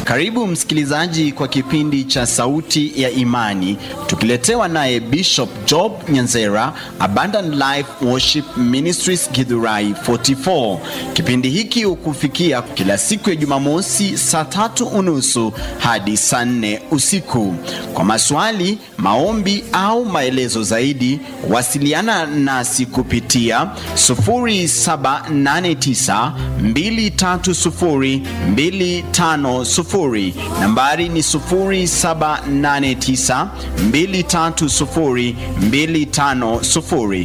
Karibu msikilizaji kwa kipindi cha Sauti ya Imani, tukiletewa naye Bishop Job Nyanzera, Abundant Life Worship Ministries Githurai 44. Kipindi hiki hukufikia kila siku ya Jumamosi saa tatu unusu hadi saa nne usiku. Kwa maswali, maombi au maelezo zaidi, wasiliana nasi kupitia 0789 230 250 nambari ni 0789 230 250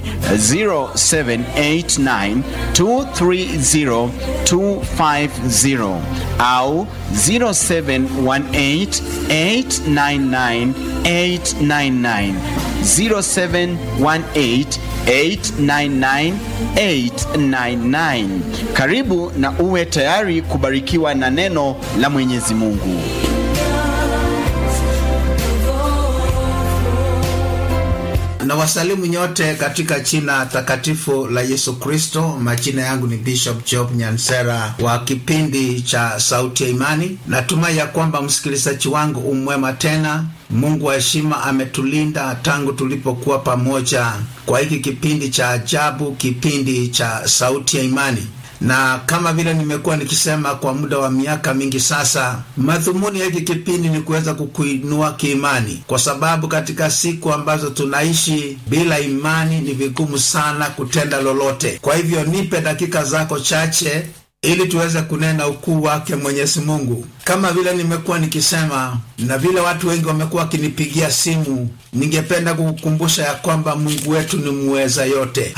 0789 230 250 au 0718 899 899 0718 899 899. Karibu na uwe tayari kubarikiwa na neno la Mwenyezi Mungu. na wasalimu nyote katika jina takatifu la Yesu Kristo. Majina yangu ni Bishop Job Nyansera wa kipindi cha Sauti ya Imani. Natumai ya kwamba msikilizaji wangu umwema tena. Mungu wa heshima ametulinda tangu tulipokuwa pamoja kwa hiki kipindi cha ajabu, kipindi cha Sauti ya Imani na kama vile nimekuwa nikisema kwa muda wa miaka mingi sasa, madhumuni ya hiki kipindi ni kuweza kukuinua kiimani, kwa sababu katika siku ambazo tunaishi bila imani ni vigumu sana kutenda lolote. Kwa hivyo nipe dakika zako chache ili tuweze kunena ukuu wake Mwenyezi Mungu. Kama vile nimekuwa nikisema na vile watu wengi wamekuwa wakinipigia simu, ningependa kukukumbusha ya kwamba Mungu wetu ni muweza yote.